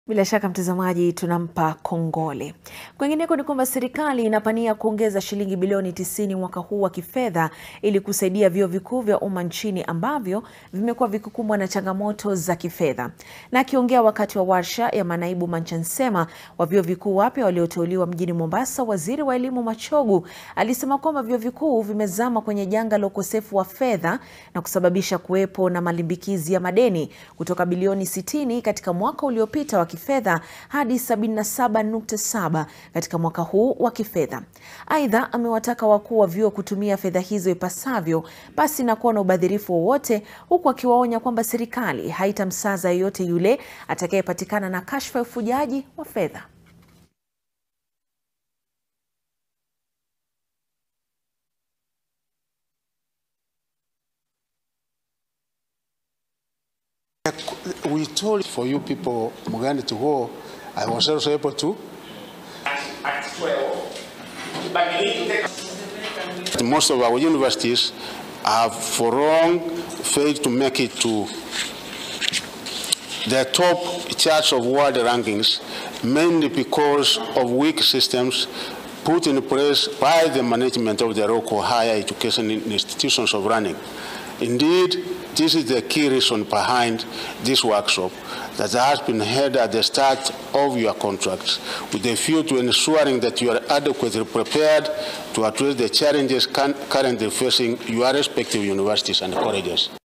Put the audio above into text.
Bila shaka mtazamaji, tunampa kongole. Kwingineko ni kwamba serikali inapania kuongeza shilingi bilioni 90 mwaka huu wa kifedha ili kusaidia vyuo vikuu vya umma nchini ambavyo vimekuwa vikikumbwa na changamoto za kifedha. Na akiongea wakati wa warsha ya manaibu manchansema wa vyuo vikuu wapya walioteuliwa mjini Mombasa, waziri wa elimu Machogu alisema kwamba vyuo vikuu vimezama kwenye janga la ukosefu wa fedha na kusababisha kuwepo na malimbikizi ya madeni kutoka bilioni 60 katika mwaka uliopita wa kifedha hadi 77.7 katika mwaka huu wa kifedha. Aidha, amewataka wakuu wa vyuo kutumia fedha hizo ipasavyo pasi na kuwa na ubadhirifu wowote, huku akiwaonya kwamba serikali haitamsaza yeyote yule atakayepatikana na kashfa ya ufujaji wa fedha. We told for you people Mugandi to go. I was also able to. at 12, but you need to take Most of our universities have for long failed to make it to the top charts of world rankings, mainly because of weak systems put in place by the management of the local higher education institutions of running. Indeed, this is the key reason behind this workshop that has been held at the start of your contracts with a view to ensuring that you are adequately prepared to address the challenges currently facing your respective universities and colleges.